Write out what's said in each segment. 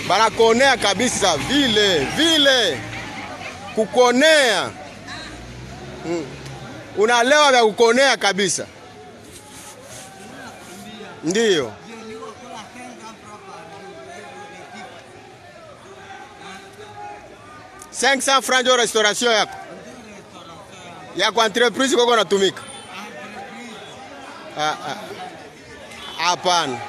banakonea kabisa vile vile kukonea mm. unalewa vya kukonea kabisa ndiyo cinq cent franc njo restauration yako ya kwa entreprise koko natumika hapana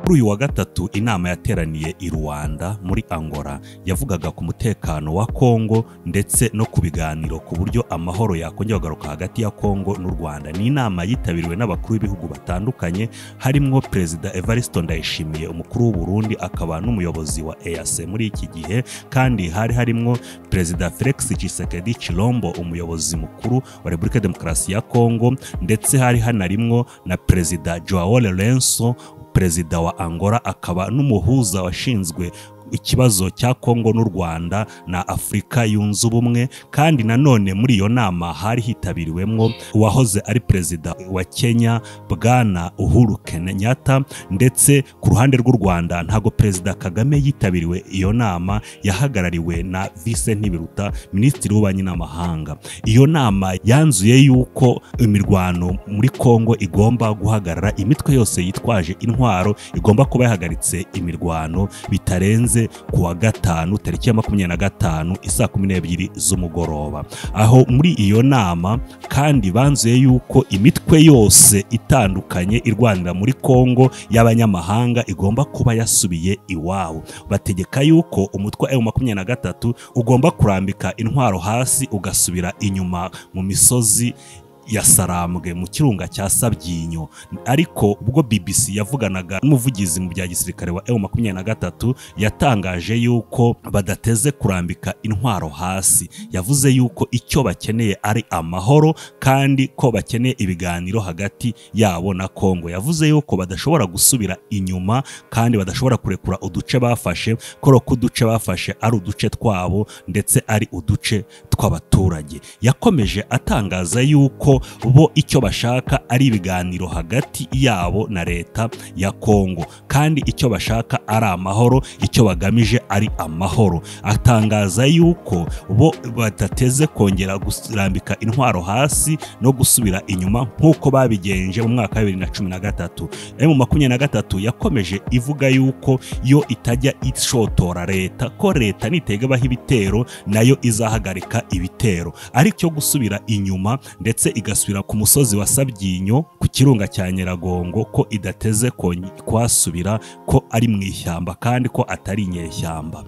kuri uyu wa gatatu inama yateraniye i rwanda muri angola yavugaga ku mutekano wa kongo ndetse no ku biganiro ku buryo amahoro yakongera kugaruka hagati ya kongo n'u rwanda ni inama yitabiriwe n'abakuru b'ibihugu batandukanye harimwo perezida evaristo ndayishimiye umukuru w'uburundi akaba n'umuyobozi wa eas muri iki gihe kandi hari harimo perezida felix tshisekedi chilombo umuyobozi mukuru wa repubulika ya demokarasi ya kongo ndetse hari hanarimwo na perezida joao lorenso perezida wa angola akaba n'umuhuza washinzwe ikibazo cya kongo n'u rwanda na afurika yunze ubumwe kandi nanone muri iyo nama hari hitabiriwemo uwahoze ari perezida wa kenya bwana uhuru kenyatta ndetse ku ruhande rw'u rwanda ntabwo perezida kagame yitabiriwe iyo nama yahagarariwe na vise ntibiruta minisitiri w'ububanyi n'amahanga iyo nama yanzuye yuko imirwano muri kongo igomba guhagarara imitwe yose yitwaje intwaro igomba kuba yahagaritse imirwano bitarenze hanze ku wa gatanu tariki ya makumyabiri na gatanu isaa kumi n'ebyiri z'umugoroba aho muri iyo nama kandi banzuye yuko imitwe yose itandukanye irwanira muri kongo y'abanyamahanga igomba kuba yasubiye iwabo bategeka yuko umutwe wa emu makumyabiri na gatatu ugomba kurambika intwaro hasi ugasubira inyuma mu misozi ya sarambwe mu kirunga cya sabyinyo ariko ubwo bbc yavuganaga n'umuvugizi mu bya gisirikare wa emu makumyabiri na gatatu yatangaje yuko badateze kurambika intwaro hasi yavuze yuko icyo bakeneye ari amahoro kandi ko bakeneye ibiganiro hagati yabo na kongo yavuze yuko badashobora gusubira inyuma kandi badashobora kurekura uduce bafashe koro ko uduce bafashe ari uduce twabo ndetse ari uduce tw'abaturage yakomeje atangaza yuko bo icyo bashaka ari ibiganiro hagati yabo na leta ya kongo kandi icyo bashaka ari amahoro icyo bagamije ari amahoro atangaza yuko bo badateze kongera gurambika intwaro hasi no gusubira inyuma nk'uko babigenje mu mwaka wa bibiri na cumi na gatatu emu makumyabiri na gatatu yakomeje ivuga yuko yo itajya ishotora leta ko leta nitegabaho ibitero nayo izahagarika ibitero ari cyo gusubira inyuma ndetse igasubira ku musozi wa sabyinyo ku kirunga cya nyiragongo ko idateze kuhasubira ko ari mu ishyamba kandi ko atari inyeshyamba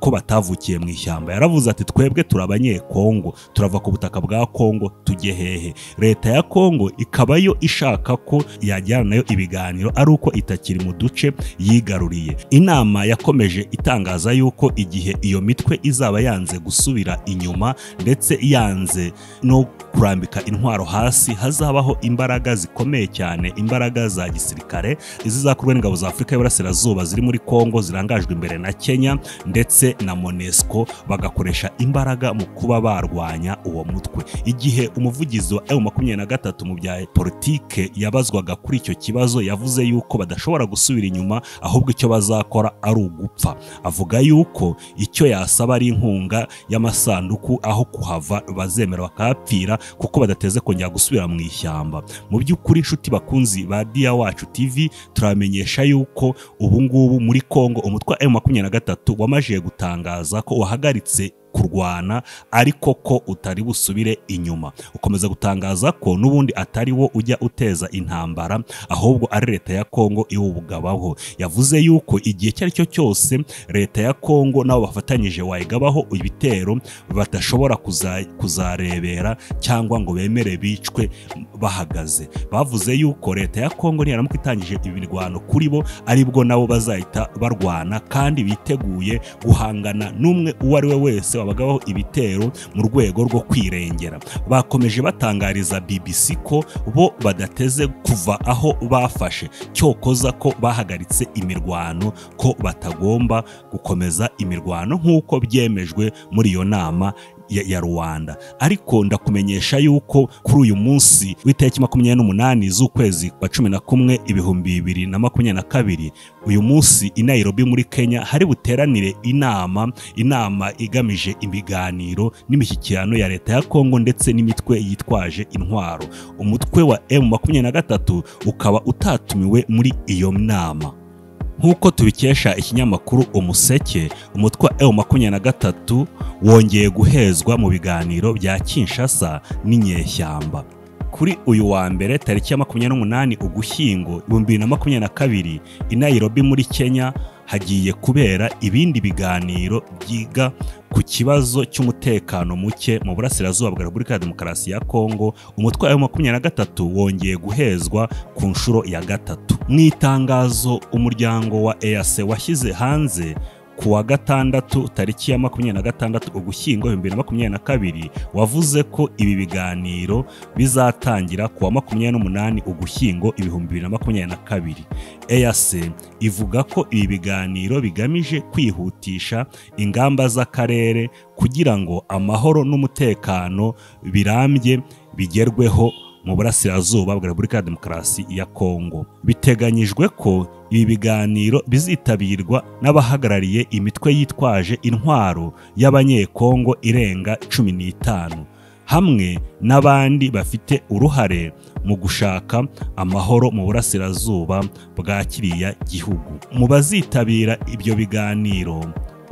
ko batavukiye mu ishyamba yaravuze ati twebwe turi abanyekongo turava ku butaka bwa kongo tujye hehe leta ya kongo ikaba yo ishaka ko yajyana nayo ibiganiro ari uko itakiri mu duce yigaruriye inama yakomeje itangaza yuko igihe iyo mitwe izaba yanze gusubira inyuma ndetse yanze no kurambika intwaro hasi hazabaho imbaraga zikomeye cyane imbaraga za gisirikare izizakorwa n'ingabo za afurika y'iburasirazuba ziri muri kongo zirangajwe imbere na kenya ndetse na monesco bagakoresha imbaraga mu kuba barwanya uwo mutwe igihe umuvugizi wa emu makumyabiri na gatatu mu bya politike yabazwaga kuri icyo kibazo yavuze yuko badashobora gusubira inyuma ahubwo icyo bazakora ari ugupfa avuga yuko icyo yasaba ari inkunga y'amasanduku aho kuhava bazemera bakahapfira kuko badateze kongera gusubira mu ishyamba mu by'ukuri inshuti bakunzi ba diya wacu tv turabamenyesha yuko ubu ngubu muri kongo umutwe wa emu makumyabiri na gatatu wamajije gutangaza ko wahagaritse kurwana ariko ko utari busubire inyuma ukomeza gutangaza ko n'ubundi atari wo ujya uteza intambara ahubwo ari leta ya kongo iwubugabaho yavuze yuko igihe icyo ari cyo cyose leta ya kongo nabo bafatanyije wayigabaho ibitero badashobora kuzarebera cyangwa ngo bemere bicwe bahagaze bavuze yuko leta ya kongo niyaramuka itangije imirwano kuri bo aribwo nabo bazahita barwana kandi biteguye guhangana n'umwe uwo ari we wese babagaho ibitero mu rwego rwo kwirengera bakomeje batangariza bbc ko bo badateze kuva aho bafashe cyokoza ko bahagaritse imirwano ko batagomba gukomeza imirwano nk'uko byemejwe muri iyo nama ya, ya rubanda ariko ndakumenyesha yuko kuri uyu munsi w'itariki makumyabiri n'umunani z'ukwezi kwa cumi na kumwe ibihumbi bibiri na makumyabiri na kabiri uyu munsi i nairobi muri kenya hari buteranire inama inama igamije ibiganiro n'imishyikirano ya leta ya kongo ndetse n'imitwe yitwaje intwaro umutwe wa m makumyabiri na gatatu ukaba utatumiwe muri iyo nama nk'uko tubikesha ikinyamakuru umuseke umutwe wa ewu makumyabiri na gatatu wongeye guhezwa mu biganiro bya kinshasa n'inyeshyamba kuri uyu wa mbere tariki ya makumyabiri n'umunani ugushyingo ibihumbi bibiri na makumyabiri na kabiri i nairobi muri kenya hagiye kubera ibindi biganiro byiga ku kibazo cy'umutekano muke mu burasirazuba bwa repubulika ya demokarasi ya kongo umutwe wa makumyabiri na gatatu wongeye guhezwa ku nshuro ya gatatu mu itangazo umuryango wa eyase washyize hanze ku wa gatandatu tariki ya makumyabiri na gatandatu ugushyingo ibihumbi bibiri na makumyabiri na kabiri wavuze ko ibi biganiro bizatangira ku wa makumyabiri n'umunani ugushyingo ibihumbi bibiri na makumyabiri na kabiri eyase ivuga ko ibi biganiro bigamije kwihutisha ingamba z'akarere kugira ngo amahoro n'umutekano birambye bigerweho mu burasirazuba bwa repubulika ya demokarasi ya kongo biteganyijwe ko ibi biganiro bizitabirwa n'abahagarariye imitwe yitwaje intwaro y'abanyekongo irenga cumi n'itanu hamwe n'abandi bafite uruhare mu gushaka amahoro mu burasirazuba bwa kiriya gihugu mu bazitabira ibyo biganiro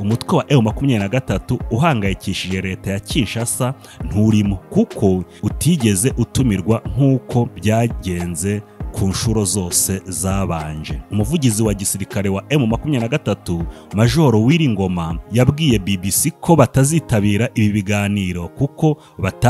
umutwe wa ewu makumyabiri na gatatu uhangayikishije leta ya kinshasa nturimo kuko utigeze utumirwa nk'uko byagenze ku nshuro zose zabanje umuvugizi wa gisirikare wa emu makumyabiri na gatatu majoro wiringoma yabwiye bbc ko batazitabira ibi biganiro kuko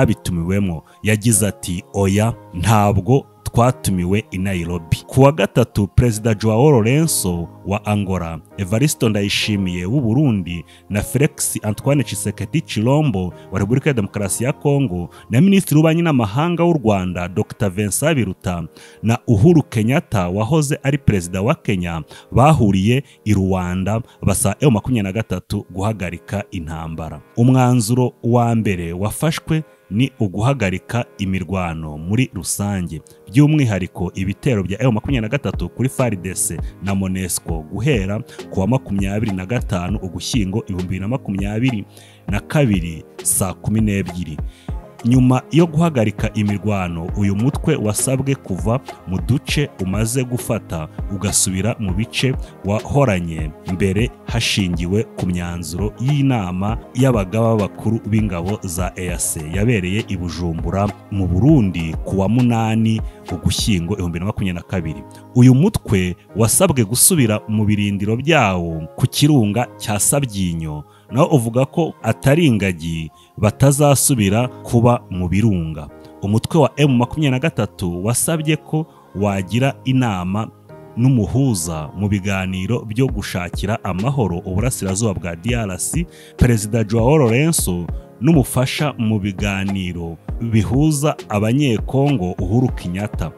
batabitumiwemo yagize ati oya ntabwo twatumiwe i nairobi ku wa gatatu perezida joao lorenzo wa angola evaristo ndayishimiye w'u burundi na felix antoine cisekedi chilombo wa repubulika ya demokarasi ya kongo na minisitiri w'ububanyi n'amahanga w'u rwanda dr vincent biruta na uhuru kenyatta wahoze ari perezida wa kenya bahuriye i rwanda basa ewu makumyabiri na gatatu guhagarika intambara umwanzuro wa mbere wafashwe ni uguhagarika imirwano muri rusange by'umwihariko ibitero bya ewu makumyabiri na gatatu kuri faridese na monesco guhera ku wa makumyabiri na gatanu ugushyingo ibihumbi bibiri na makumyabiri na kabiri saa kumi n'ebyiri nyuma yo guhagarika imirwano uyu mutwe wasabwe kuva mu duce umaze gufata ugasubira mu bice wahoranye mbere hashingiwe ku myanzuro y'inama y'abagaba bakuru b'ingabo za eyase yabereye i bujumbura mu burundi ku wa munani ugushyingo ibihumbi bibiri na makumyabiri na kabiri uyu mutwe wasabwe gusubira mu birindiro byawo ku kirunga cya sabyinyo nawe uvuga ko atari ingagi batazasubira kuba mu birunga umutwe wa emu makumyabiri na gatatu wasabye ko wagira inama n'umuhuza mu biganiro byo gushakira amahoro uburasirazuba bwa DRC perezida Joao Lorenzo n'umufasha mu biganiro bihuza abanyekongo Uhuru Kenyatta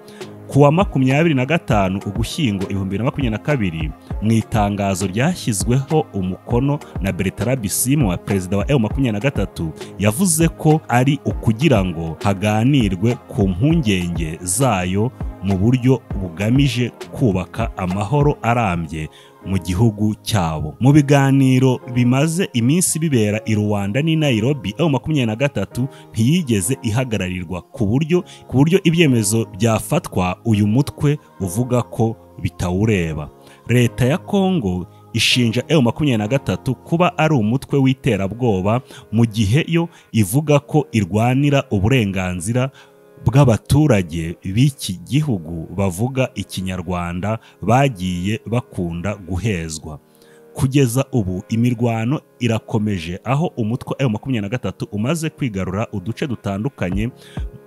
ku wa makumyabiri na gatanu ugushyingo ibihumbi bibiri na makumyabiri na kabiri mu itangazo ryashyizweho umukono na beretara bisimu wa perezida wa ewu makumyabiri na gatatu yavuze ko ari ukugira ngo haganirwe ku mpungenge zayo mu buryo bugamije kubaka amahoro arambye mu gihugu cyabo mu biganiro bimaze iminsi bibera i rwanda n'i nairobi aho makumyabiri na gatatu ntiyigeze ihagararirwa ku buryo ku buryo ibyemezo byafatwa uyu mutwe uvuga ko bitawureba leta ya kongo ishinja ewu makumyabiri na gatatu kuba ari umutwe w'iterabwoba mu gihe yo ivuga ko irwanira uburenganzira bw'abaturage b'iki gihugu bavuga ikinyarwanda bagiye bakunda guhezwa kugeza ubu imirwano irakomeje aho umutwe wa makumyabiri na gatatu umaze kwigarura uduce dutandukanye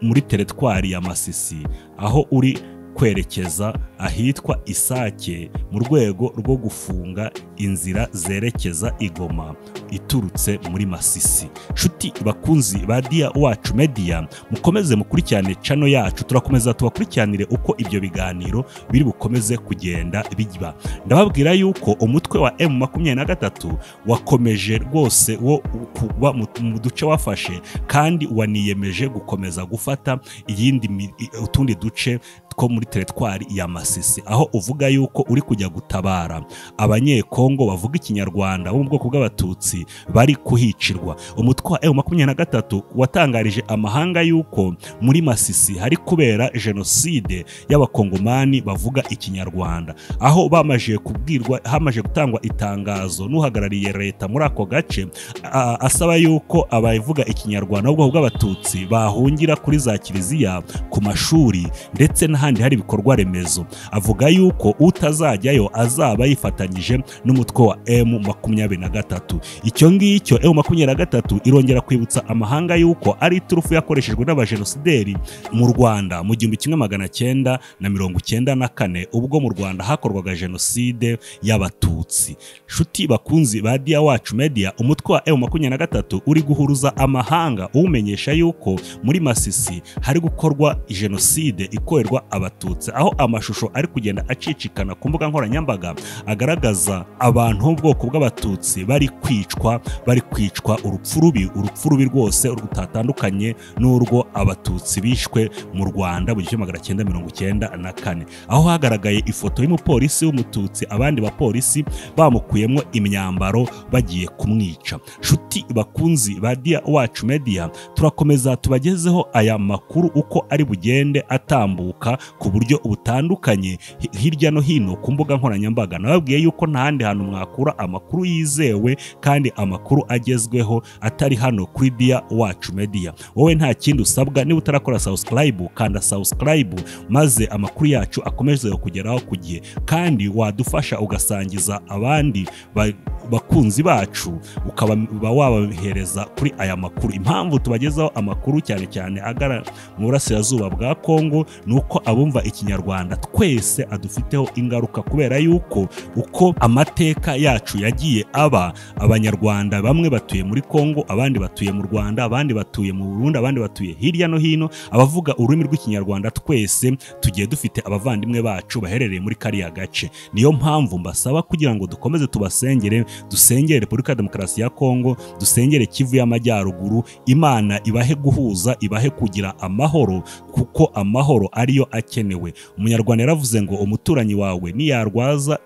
muri teritwari ya masisi aho uri kwerekeza ahitwa Isake mu rwego rwo gufunga inzira zerekeza i Goma iturutse muri Masisi. Nshuti bakunzi ba Dia Wacu Media mukomeze mukurikirane channel yacu turakomeza tubakurikiranire uko ibyo biganiro biri bukomeze kugenda biba. Ndababwira yuko umutwe wa M23 wakomeje rwose wo kuba mu mu duce wafashe kandi waniyemeje gukomeza gufata iyindi mi- i- utundi duce two muri teritwari ya Masisi aho uvuga yuko uri kujya gutabara abanyekongo bavuga ikinyarwanda bo mu bwoko bw'abatutsi bari kuhicirwa umutwe wa M23 watangarije amahanga yuko muri Masisi hari kubera jenoside y'abakongomani bavuga ikinyarwanda aho bamaje kubwirwa hamaje gutangwa itangazo n'uhagarariye leta muri ako gace a- asaba yuko abavuga ikinyarwanda ahubwo bw'abatutsi bahungira kuri za kiliziya ku mashuri ndetse n'ahandi hari ibikorwa remezo avuga yuko utazajyayo azaba yifatanyije n'umutwe wa M makumyabiri na gatatu icyo ngicyo M makumyabiri na gatatu irongera kwibutsa amahanga yuko ari iturufu yakoreshejwe n'abajenosideri mu Rwanda mu gihumbi kimwe magana cyenda na mirongo cyenda na kane ubwo mu Rwanda hakorwaga jenoside y'abatutsi nshuti bakunzi ba Dia Wacu Media umutwe wa M makumyabiri na gatatu uri guhuruza amahanga uwumenyesha yuko muri Masisi hari gukorwa jenoside ikorerwa abatutsi aho amashusho ari kugenda acicikana ku mbuga nkoranyambaga agaragaza abantu b'ubwoko bw'abatutsi bari kwicwa bari kwicwa urupfu rubi urupfu rubi rwose rutatandukanye n'urwo abatutsi bishwe mu Rwanda mu gihumbi magana cyenda mirongo cyenda na kane aho hagaragaye ifoto y'umupolisi w'umututsi abandi bapolisi bamukuyemo imyambaro bagiye kumwica nshuti bakunzi ba Dia Wacu Media turakomeza tubagezeho aya makuru uko ari bugende atambuka ku buryo butandukanye hi- hirya no hino ku mbuga nkoranyambaga nababwiye yuko nta handi hantu mwakura amakuru yizewe kandi amakuru agezweho atari hano kuri Dia Wacu Media wowe nta kindi usabwa niba utarakora subscribe kanda subscribe maze amakuru yacu akomeze kugeraho ku gihe kandi wadufasha ugasangiza abandi ba- bakunzi bacu ukaba uba wabahereza kuri aya makuru impamvu tubagezaho amakuru cyane cyane agara mu burasirazuba bwa Kongo ni uko abumva ikinyarwanda twese adufiteho ingaruka kubera yuko uko amateka yacu yagiye aba abanyarwanda bamwe batuye muri Kongo abandi batuye mu Rwanda abandi batuye mu Burundi abandi batuye hirya no hino abavuga ururimi rw'ikinyarwanda twese tugiye dufite abavandimwe bacu baherereye muri kariya gace niyo mpamvu mbasaba kugira ngo dukomeze tubasengere dusengere repubulika ya demokarasi ya kongo dusengere kivu y'amajyaruguru imana ibahe guhuza ibahe kugira amahoro kuko amahoro ariyo akenewe umunyarwanda yaravuze ngo umuturanyi wawe niyarwaza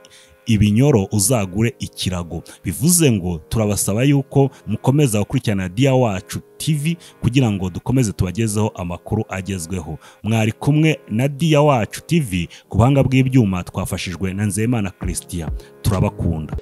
ibinyoro uzagure ikirago bivuze ngo turabasaba yuko mukomeza gukurikirana dia wacu tv kugira ngo dukomeze tubagezeho amakuru agezweho mwari kumwe na dia wacu tv ku buhanga bw'ibyuma twafashijwe na nzeyimana christian turabakunda